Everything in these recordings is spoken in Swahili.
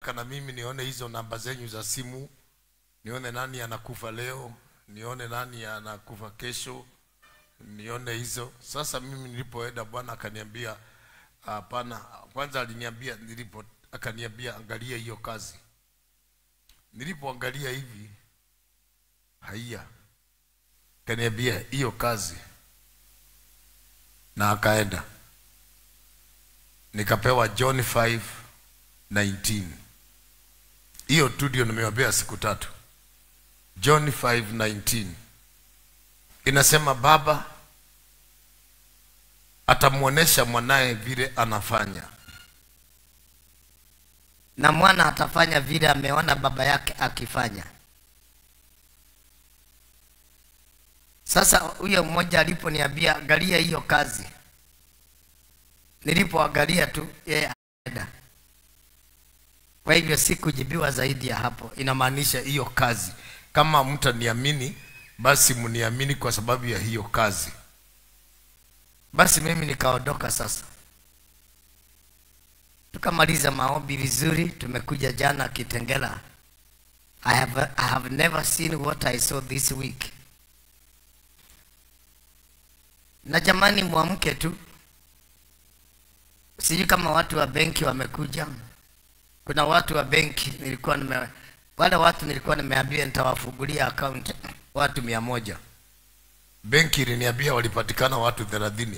kana mimi nione hizo namba zenyu za simu nione nani anakufa leo nione nani anakufa kesho nione hizo sasa mimi nilipoenda bwana akaniambia hapana kwanza aliniambia nilipo akaniambia angalia hiyo kazi nilipoangalia hivi haiya akaniambia hiyo kazi na akaenda nikapewa john 5 19 hiyo tu ndio nimewapea siku tatu john 5 19 inasema baba atamwonyesha mwanaye vile anafanya na mwana atafanya vile ameona baba yake akifanya sasa huyo mmoja aliponiambia angalia hiyo kazi nilipoangalia tu yeye aenda kwa hivyo sikujibiwa zaidi ya hapo inamaanisha hiyo kazi kama mtaniamini basi mniamini kwa sababu ya hiyo kazi basi mimi nikaondoka sasa tukamaliza maombi vizuri tumekuja jana kitengela I have, I have never seen what I saw this week na jamani mwamke tu sijui kama watu wa benki wamekuja kuna watu wa benki nilikuwa nime wale watu nilikuwa nimeambia nitawafungulia account watu mia moja benki iliniambia walipatikana watu thelathini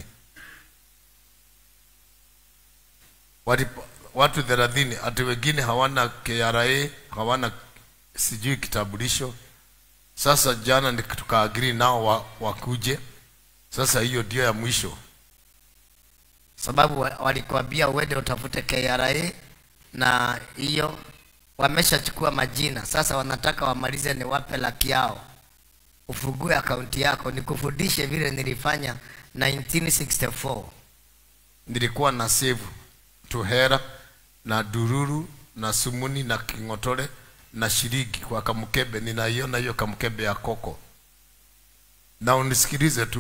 Walipa, watu thelathini ati wengine hawana KRA hawana sijui kitambulisho sasa jana ni- tukaagiri nao wa, wakuje sasa hiyo ndio ya mwisho sababu wa- walikuambia uende utafute KRA na hiyo wameshachukua majina sasa wanataka wamalize ni wape laki yao ufungue akaunti yako nikufundishe vile nilifanya 1964 nilikuwa na save tuhera na dururu na sumuni na king'otore na shiriki kwa kamkebe ninaiona hiyo kamkebe ya koko na unisikilize tu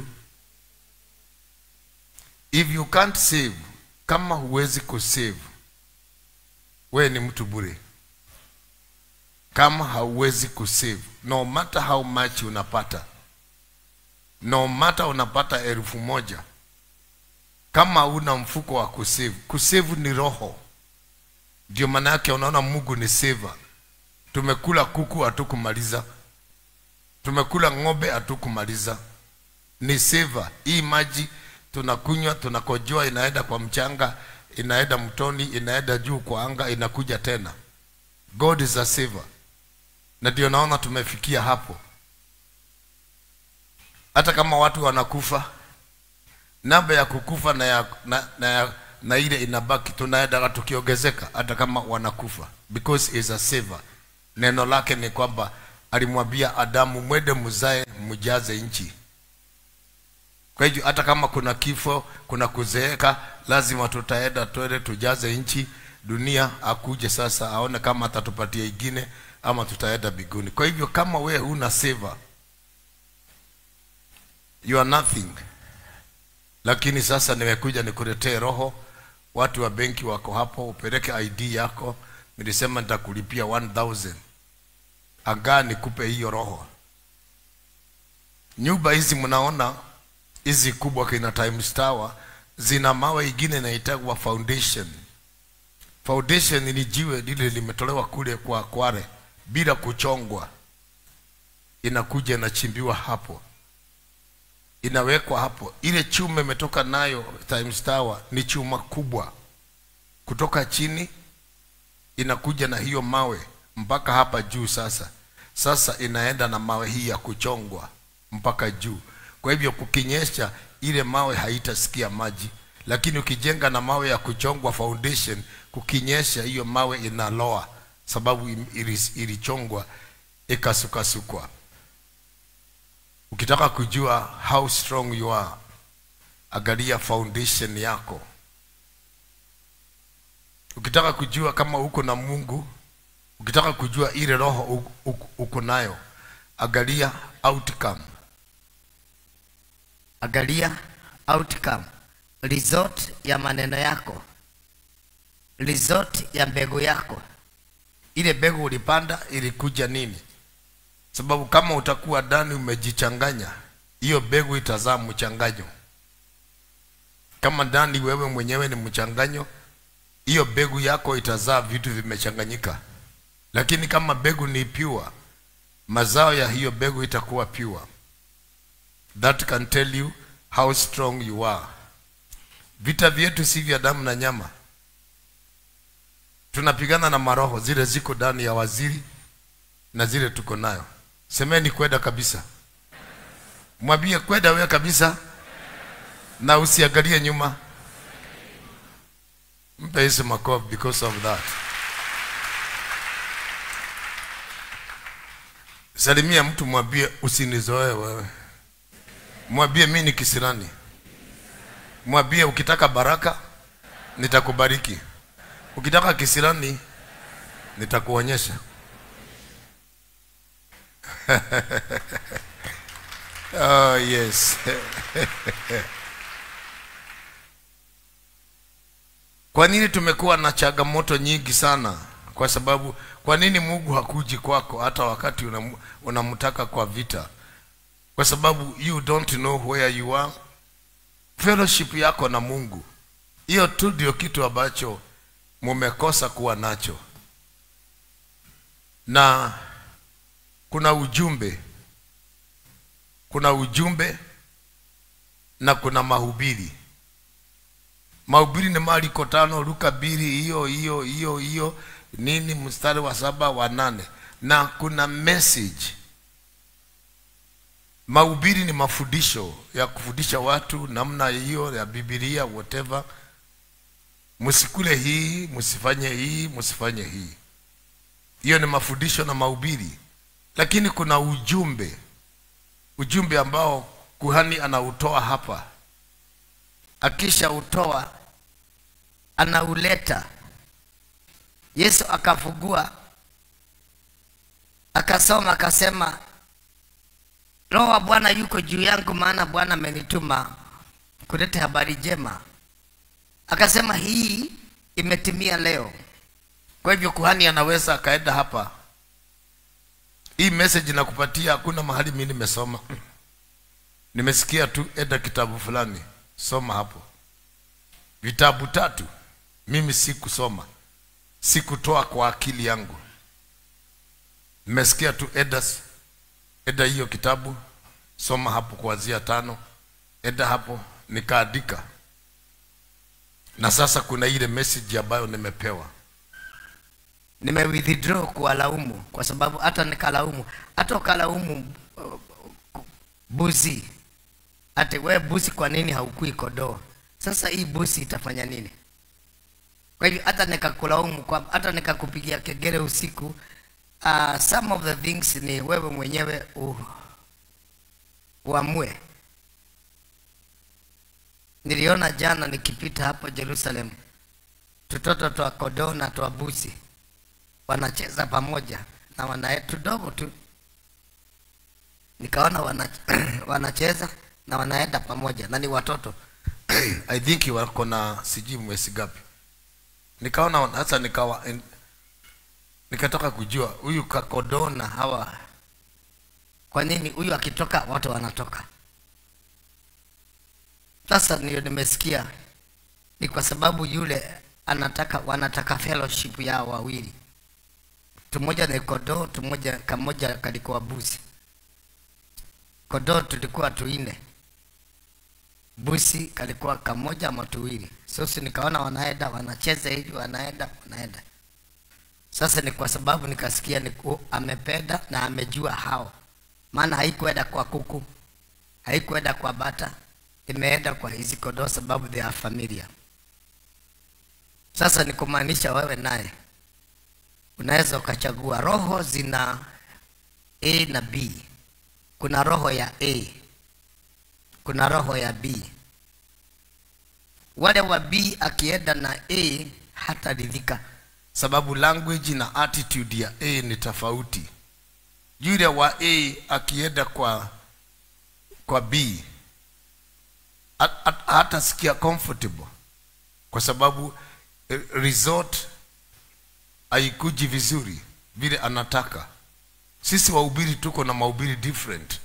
if you can't save kama huwezi kusave we ni mtu bure kama hauwezi kusave no matter how much unapata no matter unapata elfu moja kama una mfuko wa kusave kusave ni roho ndio maana yake unaona mungu ni saver tumekula kuku hatukumaliza tumekula ng'ombe hatukumaliza ni saver hii maji tunakunywa tunakojoa inaenda kwa mchanga inaenda mtoni inaenda juu kwa anga inakuja tena god is a saver na ndio naona tumefikia hapo hata kama watu wanakufa namba ya kukufa na ya, na, na, ya, na ile inabaki tunaenda tukiongezeka hata kama wanakufa because is a saver neno lake ni kwamba alimwambia adamu mwende mzae mjaze nchi kwa hivyo hata kama kuna kifo kuna kuzeeka lazima tutaenda twende tujaze nchi dunia akuje sasa aone kama atatupatia ingine ama tutaenda biguni kwa hivyo kama we huna saver you are nothing lakini sasa nimekuja nikuletee roho watu wa benki wako hapo upeleke id yako nilisema nitakulipia 1000 agaa nikupe hiyo roho nyumba hizi mnaona hizi kubwa kina Times Tower zina mawe ingine inaitagwa foundation foundation ni jiwe lile limetolewa kule kwa Kware bila kuchongwa inakuja inachimbiwa hapo inawekwa hapo ile chuma imetoka nayo Times Tower ni chuma kubwa kutoka chini inakuja na hiyo mawe mpaka hapa juu sasa sasa inaenda na mawe hii ya kuchongwa mpaka juu kwa hivyo kukinyesha ile mawe haitasikia maji lakini ukijenga na mawe ya kuchongwa foundation kukinyesha hiyo mawe inaloa sababu im- ili- ilichongwa ikasukasukwa ukitaka kujua how strong you are angalia foundation yako ukitaka kujua kama uko na mungu ukitaka kujua ile roho u- u- uko nayo angalia outcome angalia outcome result ya maneno yako result ya mbegu yako ile begu ulipanda ilikuja nini sababu kama utakuwa ndani umejichanganya hiyo begu itazaa mchanganyo kama ndani wewe mwenyewe ni mchanganyo hiyo begu yako itazaa vitu vimechanganyika lakini kama begu ni pure mazao ya hiyo begu itakuwa pure that can tell you how strong you are vita vyetu si vya damu na nyama tunapigana na maroho zile ziko ndani ya waziri na zile tuko nayo semeni kwenda kabisa mwambie kwenda wewe kabisa na usiangalie nyuma mpe Yesu makofi because of that salimia mtu mwambie usinizoee wewe mwambie mi ni kisirani mwambie ukitaka baraka nitakubariki ukitaka kisirani nitakuonyesha oh yes kwa nini tumekuwa na changamoto nyingi sana kwa sababu kwa nini mungu hakuji kwako hata wakati unam- unamtaka kwa vita kwa sababu you don't know where you are fellowship yako na mungu hiyo tu ndio kitu ambacho mumekosa kuwa nacho na kuna ujumbe kuna ujumbe na kuna mahubiri mahubiri ni mariko tano luka mbili hiyo hiyo hiyo hiyo nini mstari wa saba wa nane na kuna message mahubiri ni mafundisho ya kufundisha watu namna hiyo ya bibilia whatever msikule hii msifanye hii msifanye hii hiyo ni mafundisho na mahubiri lakini kuna ujumbe ujumbe ambao kuhani anautoa hapa akisha utoa anauleta yesu akafugua akasoma akasema roho wa bwana yuko juu yangu maana bwana amenituma kuleta habari njema akasema hii imetimia leo kwa hivyo kuhani anaweza akaenda hapa hii message nakupatia hakuna mahali mi nimesoma nimesikia tu enda kitabu fulani soma hapo vitabu tatu mimi sikusoma sikutoa kwa akili yangu nimesikia tu eda eda hiyo kitabu soma hapo kuanzia tano eda hapo nikaandika na sasa kuna ile message ambayo nimepewa nime withdraw kuwalaumu kwa sababu hata nikalaumu hata ukalaumu uh, buzi ati we buzi kwa nini haukui kodoo sasa hii buzi itafanya nini kwa hivyo hata nikakulaumu kwa hata nikakupigia kegere usiku uh, some of the things ni wewe mwenyewe u, uamue niliona jana nikipita hapo jerusalem tutoto twa kodoo na twa buzi wanacheza pamoja na wana tudogo tu nikaona wana, wanacheza na wanaenda pamoja na ni watoto i think wako na sijui mwezi gapi nikaona hasa nikawa en- nikatoka kujua huyu kakodoo na hawa kwa nini huyu akitoka watu wanatoka sasa ndio nimesikia ni kwa sababu yule anataka wanataka fellowship yao wawili tumoja ni kodoo tumoja kamoja kalikuwa busi kodoo tulikuwa tuine busi kalikuwa kamoja ama tuwili sasa nikaona wanaenda wanacheza hivi wanaenda wanaenda sasa ni kwa sababu nikasikia ni ku- amependa na amejua hao maana haikuenda kwa kuku haikuenda kwa bata imeenda kwa hizi kodoo sababu they are familiar sasa ni kumaanisha wewe naye unaweza ukachagua roho zina a na b kuna roho ya a kuna roho ya b wale wa b akienda na a hataridhika sababu language na attitude ya a ni tofauti yule wa a akienda kwa kwa b hat- hat- hatasikia comfortable kwa sababu eh, resort haikuji vizuri vile anataka sisi wahubiri tuko na mahubiri different